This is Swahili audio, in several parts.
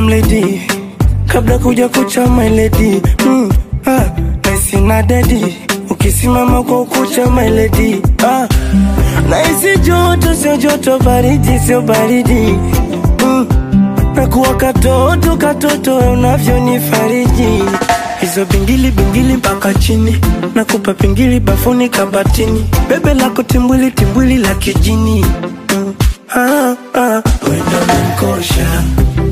I'm lady kabla kuja kucha my lady mm, ah, naisi na dedi ukisimama kwa ukucha my lady ah, naisi joto sio joto baridi sio baridi mm, nakuwa katoto katoto unavyonifariji hizo bingili bingili mpaka chini nakupa pingili bafuni kabatini bebe lako timbwili timbwili la kijini mm, ah, ah, wenda nankosha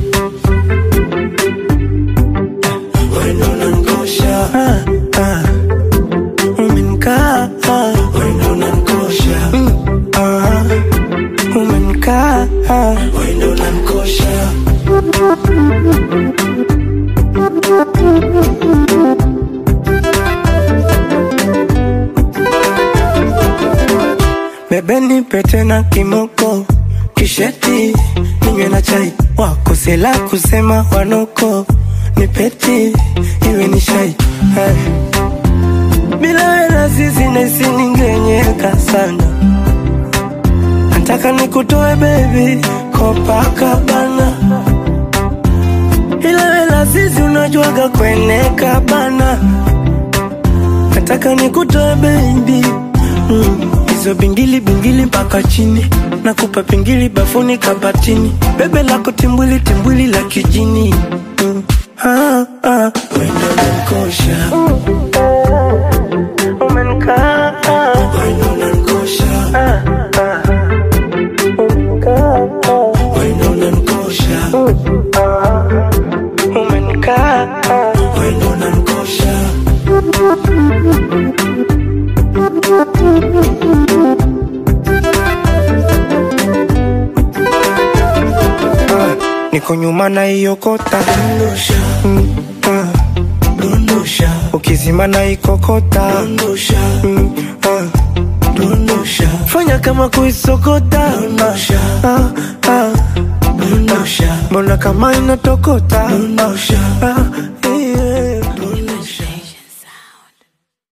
wendo nankosha ah, ah. Umenkaa ah. wendo nankosha mm, ah. Umenkaa ah. wendo nankosha Bebe nipe tena kimoko kisheti ninywe na chai wako sela kusema wanoko nipeti iwe ni shai Hai. bila wela sisi naisi ningenyeka sana nataka nikutoe bebi Copacabana ila wela sisi unajuaga kweneka bana nataka nikutoe baby mm. hizo bingili bingili mpaka chini nakupa pingili bafuni kabatini bebe lako timbwili timbwili la kijini mm. ah, ah. wendo nankosha umenikaa wendo nankosha ah, ah. Umenikaa, wendo nankosha ah. umenikaa wendo nankosha Ah, niko nyuma na iokota mm, ah. ukizima na ikokota mm, ah. fanya kama kuisokota ah, ah. mbona kama inatokota ah,